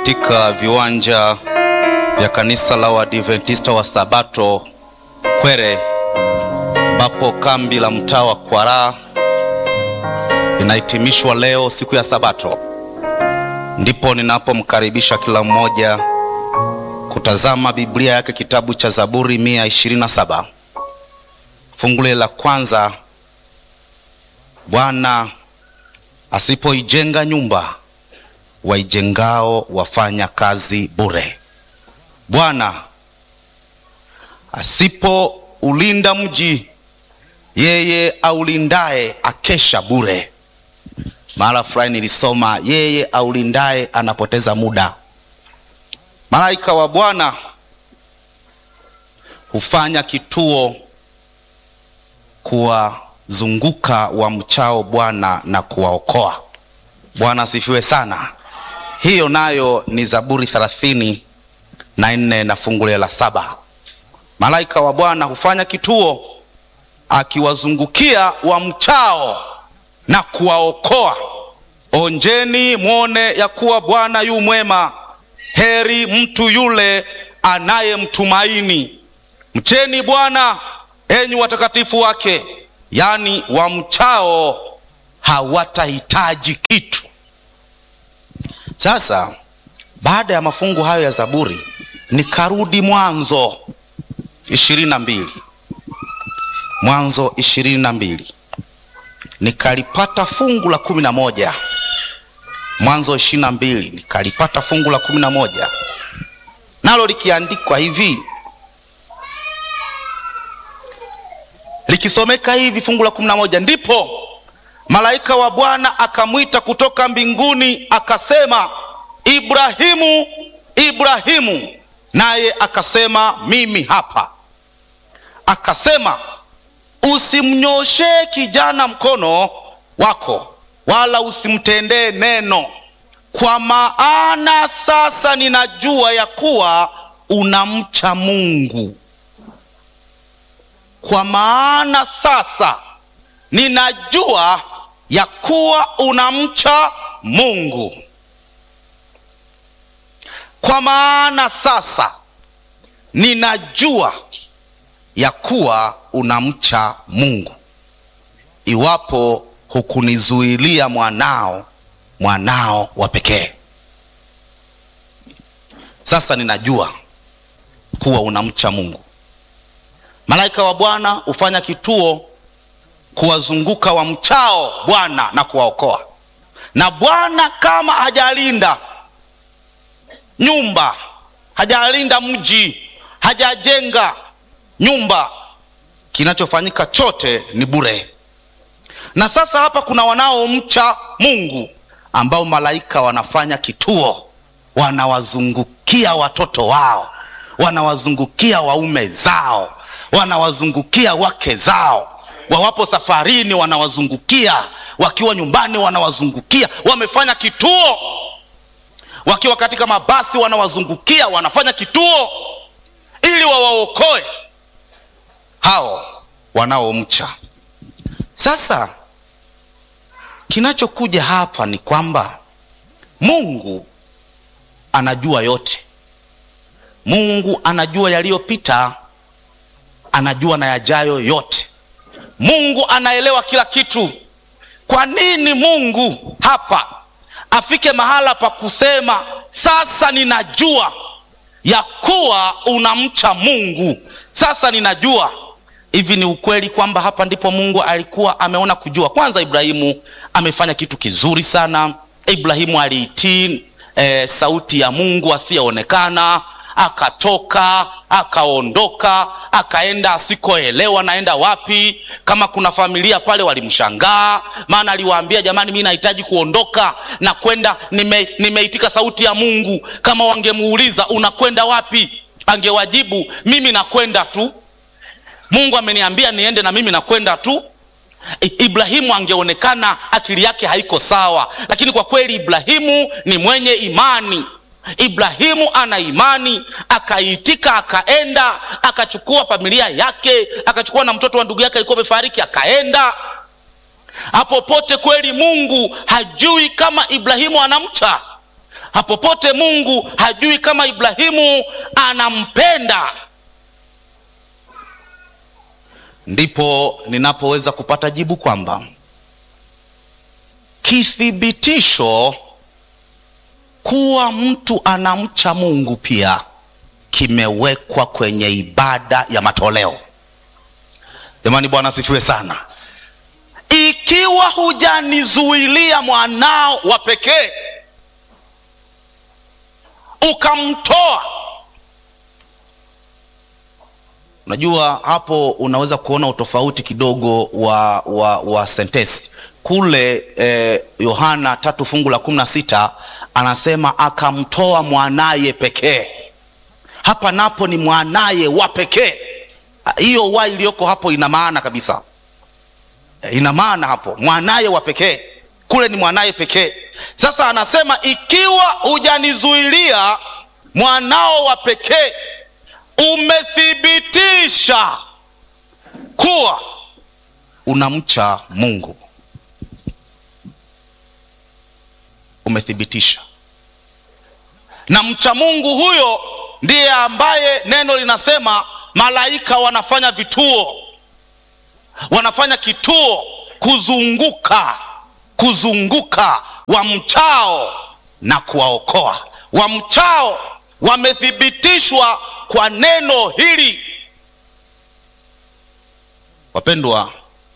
katika viwanja vya kanisa la Waadventista wa Sabato Kwere, ambapo kambi la mtaa wa Kwaraa linahitimishwa leo siku ya Sabato. Ndipo ninapomkaribisha kila mmoja kutazama Biblia yake kitabu cha Zaburi 127 fungu la kwanza. Bwana asipoijenga nyumba, waijengao wafanya kazi bure. Bwana asipoulinda mji, yeye aulindaye akesha bure. Mara fulani nilisoma yeye aulindaye anapoteza muda. Malaika wa Bwana hufanya kituo kuwazunguka wamchao Bwana na kuwaokoa. Bwana asifiwe sana. Hiyo nayo ni Zaburi thelathini na nne na fungu la saba. Malaika wa Bwana hufanya kituo akiwazungukia wamchao na kuwaokoa. Onjeni mwone ya kuwa Bwana yu mwema, heri mtu yule anayemtumaini. Mcheni Bwana enyi watakatifu wake, yaani wamchao hawatahitaji kitu. Sasa baada ya mafungu hayo ya Zaburi nikarudi Mwanzo ishirini na mbili Mwanzo ishirini na mbili nikalipata fungu la kumi na moja Mwanzo ishirini na mbili nikalipata fungu la kumi na moja nalo likiandikwa hivi likisomeka hivi fungu la kumi na moja ndipo malaika wa Bwana akamwita kutoka mbinguni akasema, Ibrahimu, Ibrahimu. Naye akasema, mimi hapa. Akasema, usimnyoshee kijana mkono wako, wala usimtendee neno, kwa maana sasa ninajua ya kuwa unamcha Mungu. Kwa maana sasa ninajua ya kuwa unamcha Mungu. Kwa maana sasa ninajua ya kuwa unamcha Mungu, iwapo hukunizuilia mwanao, mwanao wa pekee. Sasa ninajua kuwa unamcha Mungu. Malaika wa Bwana hufanya kituo kuwazunguka wamchao Bwana na kuwaokoa. Na Bwana kama hajalinda nyumba, hajalinda mji, hajajenga nyumba, kinachofanyika chote ni bure. Na sasa hapa kuna wanaomcha Mungu ambao malaika wanafanya kituo, wanawazungukia watoto wao, wanawazungukia waume zao, wanawazungukia wake zao wawapo safarini wanawazungukia, wakiwa nyumbani wanawazungukia, wamefanya kituo. Wakiwa katika mabasi wanawazungukia, wanafanya kituo ili wawaokoe hao wanaomcha. Sasa kinachokuja hapa ni kwamba Mungu anajua yote. Mungu anajua yaliyopita, anajua na yajayo yote. Mungu anaelewa kila kitu. Kwa nini Mungu hapa afike mahala pa kusema sasa ninajua ya kuwa unamcha Mungu? Sasa ninajua hivi. Ni ukweli kwamba hapa ndipo Mungu alikuwa ameona kujua. Kwanza, Ibrahimu amefanya kitu kizuri sana. Ibrahimu aliitii e, sauti ya Mungu asiyeonekana akatoka akaondoka akaenda asikoelewa naenda wapi. Kama kuna familia pale walimshangaa, maana aliwaambia jamani, mi nahitaji kuondoka na kwenda, nime, nimeitika sauti ya Mungu. Kama wangemuuliza unakwenda wapi, angewajibu mimi nakwenda tu, Mungu ameniambia niende na mimi nakwenda tu. Ibrahimu angeonekana akili yake haiko sawa, lakini kwa kweli Ibrahimu ni mwenye imani. Ibrahimu ana imani, akaitika, akaenda, akachukua familia yake, akachukua na mtoto wa ndugu yake alikuwa amefariki, akaenda. hapo pote kweli mungu hajui kama ibrahimu anamcha hapopote mungu hajui kama ibrahimu anampenda ndipo ninapoweza kupata jibu kwamba kithibitisho kuwa mtu anamcha mungu pia kimewekwa kwenye ibada ya matoleo jamani bwana asifiwe sana ikiwa hujanizuilia mwanao wa pekee ukamtoa unajua hapo unaweza kuona utofauti kidogo wa wa, wa sentesi kule eh, yohana tatu fungu la kumi na sita anasema akamtoa mwanaye pekee hapa napo ni mwanaye wa pekee hiyo wa iliyoko hapo ina maana kabisa ina maana hapo mwanaye wa pekee kule ni mwanaye pekee sasa anasema ikiwa hujanizuilia mwanao wa pekee umethibitisha kuwa unamcha mungu umethibitisha na mcha mungu huyo ndiye ambaye neno linasema malaika wanafanya vituo wanafanya kituo kuzunguka kuzunguka wamchao na kuwaokoa wamchao wamethibitishwa kwa neno hili wapendwa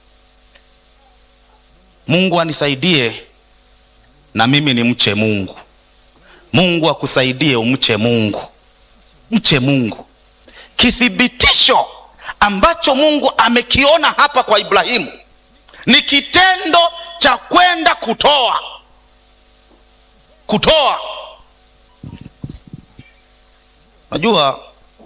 mungu anisaidie na mimi ni mche mungu mungu akusaidie umche mungu mche mungu kithibitisho ambacho mungu amekiona hapa kwa ibrahimu ni kitendo cha kwenda kutoa kutoa najua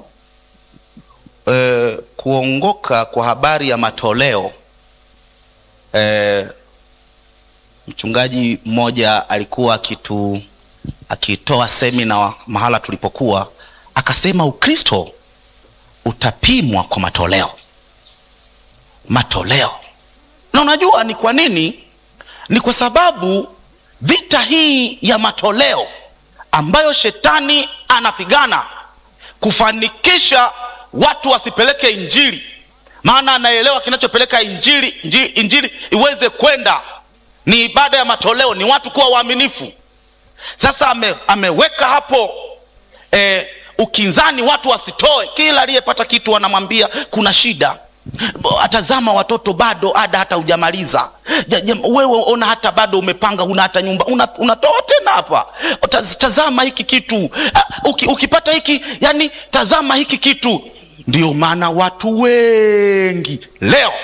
eh, kuongoka kwa habari ya matoleo eh, mchungaji mmoja alikuwa akitu akitoa semina mahala tulipokuwa akasema ukristo utapimwa kwa matoleo matoleo na unajua ni kwa nini ni kwa sababu vita hii ya matoleo ambayo shetani anapigana kufanikisha watu wasipeleke injili maana anaelewa kinachopeleka injili, injili, injili iweze kwenda ni ibada ya matoleo ni watu kuwa waaminifu sasa ame, ameweka hapo eh, ukinzani watu wasitoe kila aliyepata kitu anamwambia kuna shida atazama watoto bado ada hata hujamaliza wewe ona hata bado umepanga una hata nyumba unatoa una tena hapa tazama hiki kitu Uki, ukipata hiki yani tazama hiki kitu ndio maana watu wengi leo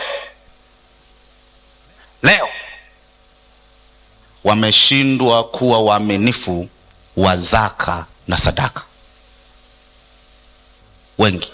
leo wameshindwa kuwa waaminifu wa zaka na sadaka wengi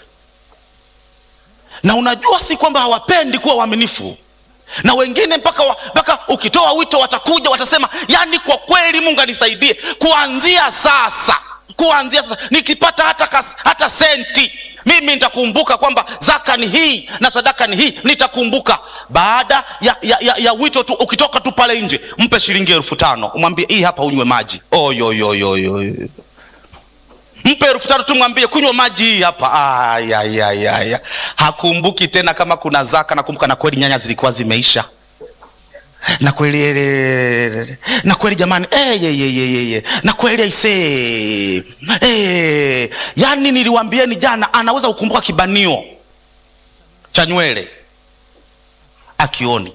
na unajua si kwamba hawapendi kuwa waaminifu na wengine mpaka wa, mpaka ukitoa wito watakuja watasema yani kwa kweli mungu anisaidie kuanzia sasa kuanzia sasa nikipata hata, kas, hata senti mimi nitakumbuka kwamba zaka ni hii na sadaka ni hii nitakumbuka baada ya, ya, ya, ya wito tu ukitoka tu pale nje mpe shilingi elfu tano umwambie hii hapa unywe maji oyoyoyoyo mpe elfu tano tu mwambie kunywa maji hii hapa ayayayaya hakumbuki tena kama kuna zaka nakumbuka na kweli nyanya zilikuwa zimeisha na kweli na kweli jamani hey, hey, hey, hey, hey. na kweli aisee hey. yani niliwambieni jana anaweza kukumbuka kibanio cha nywele akioni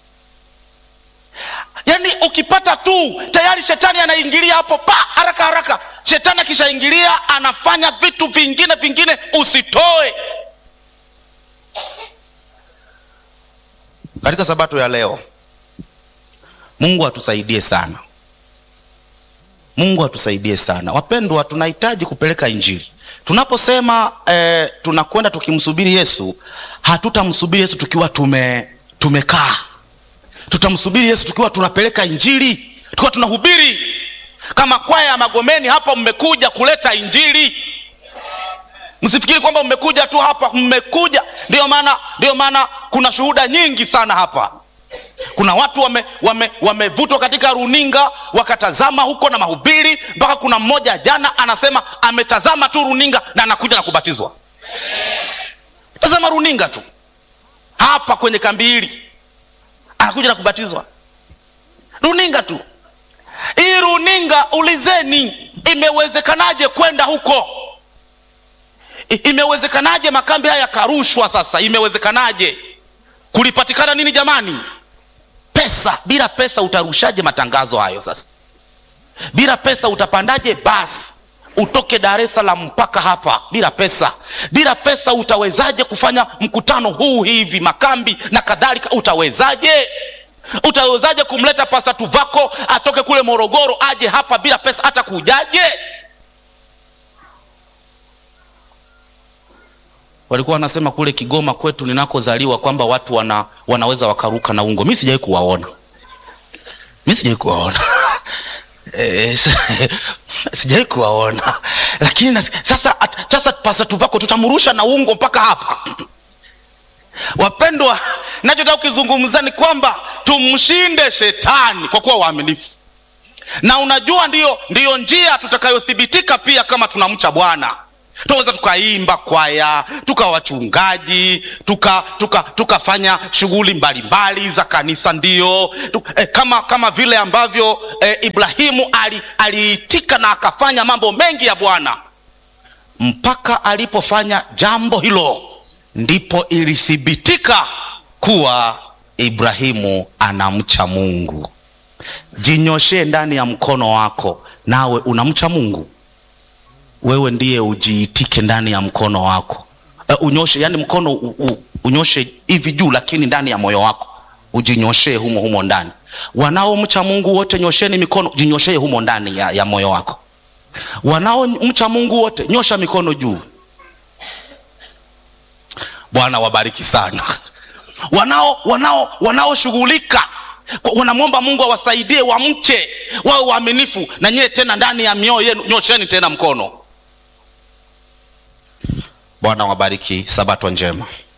yaani ukipata tu tayari shetani anaingilia hapo pa haraka haraka shetani akishaingilia anafanya vitu vingine vingine usitoe katika sabato ya leo mungu atusaidie sana mungu atusaidie sana wapendwa tunahitaji kupeleka injili tunaposema eh, tunakwenda tukimsubiri yesu hatutamsubiri yesu tukiwa tume tumekaa tutamsubiri yesu tukiwa tunapeleka injili tukiwa tunahubiri kama kwaya ya magomeni hapa mmekuja kuleta injili msifikiri kwamba mmekuja tu hapa mmekuja ndio maana ndio maana kuna shuhuda nyingi sana hapa kuna watu wamevutwa wame, wame katika runinga wakatazama huko na mahubiri mpaka kuna mmoja jana anasema ametazama tu runinga na anakuja na kubatizwa tazama runinga tu hapa kwenye kambi hili anakuja na kubatizwa runinga tu hii runinga ulizeni imewezekanaje kwenda huko I, imewezekanaje makambi haya yakarushwa sasa imewezekanaje kulipatikana nini jamani pesa bila pesa utarushaje matangazo hayo sasa bila pesa utapandaje basi utoke dar es salaam mpaka hapa bila pesa bila pesa utawezaje kufanya mkutano huu hivi makambi na kadhalika utawezaje utawezaje kumleta pasta tuvako atoke kule morogoro aje hapa bila pesa hata kujaje walikuwa wanasema kule kigoma kwetu ninakozaliwa kwamba watu wana, wanaweza wakaruka na ungo mi sijawai kuwaona mi sijawai kuwaona e, sijawai kuwaona lakini nasi, sasa sasa pasa tuvako tutamrusha na ungo mpaka hapa wapendwa nachotaka kukizungumza ni kwamba tumshinde shetani kwa kuwa waaminifu na unajua ndiyo, ndiyo njia tutakayothibitika pia kama tunamcha bwana tunaweza tukaimba kwaya tukawa wachungaji tukafanya tuka, tuka shughuli mbalimbali za kanisa ndio tuka, eh, kama kama vile ambavyo eh, ibrahimu aliitika ali na akafanya mambo mengi ya bwana mpaka alipofanya jambo hilo ndipo ilithibitika kuwa ibrahimu anamcha mungu jinyoshee ndani ya mkono wako nawe unamcha mungu wewe ndiye ujiitike ndani ya mkono wako uh, unyoshe yani mkono u, u, unyoshe hivi juu lakini ndani ya moyo wako ujinyoshee humo humo ndani wanaomcha mungu wote nyosheni mikono jinyoshee humo ndani ya, ya moyo wako wanaomcha mungu wote nyosha mikono juu bwana wabariki sana wanao wanao wanaoshughulika wanamwomba mungu awasaidie wamche wawe waaminifu na nyewe tena ndani ya mioyo yenu nyosheni tena mkono bwana wabariki sabato njema